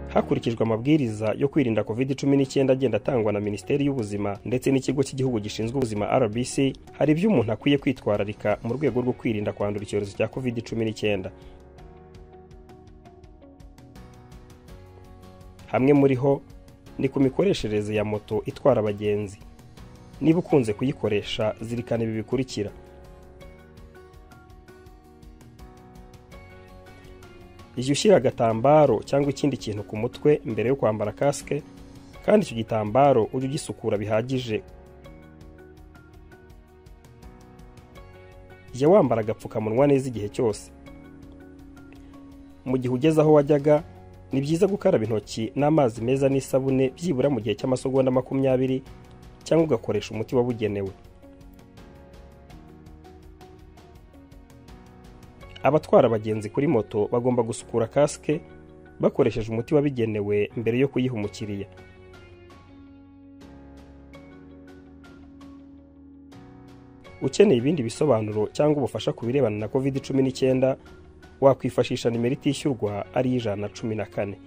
hakurikijwe amabwiriza yo kwirinda covid cumi n'icyenda agenda atangwa na minisiteri y'ubuzima ndetse n'ikigo cy'igihugu gishinzwe ubuzima rbc hari ibyo umuntu akwiye kwitwararika mu rwego rwo kwirinda kwandura icyorezo cya covid cumi n'icyenda hamwe muri ho ni ku mikoreshereze ya moto itwara abagenzi niba ukunze kuyikoresha zirikana ibi bikurikira jya ushyira agatambaro cyangwa ikindi kintu ku mutwe mbere yo kwambara kasike kandi icyo gitambaro ujye ugisukura bihagije jya wambara agapfukamunwa neza igihe cyose mu gihe ugeze aho wajyaga ni byiza gukaraba intoki n'amazi meza n'isabune byibura mu gihe cy'amasogonda makumyabiri cyangwa ugakoresha umuti wabugenewe abatwara abagenzi kuri moto bagomba gusukura kasike bakoresheje umuti wabigenewe mbere yo kuyiha umukiriya ukeneye ibindi bisobanuro cyangwa ubufasha ku birebana na covid cumi n'icyenda wakwifashisha nimero itishyurwa ari ijana na cumi na kane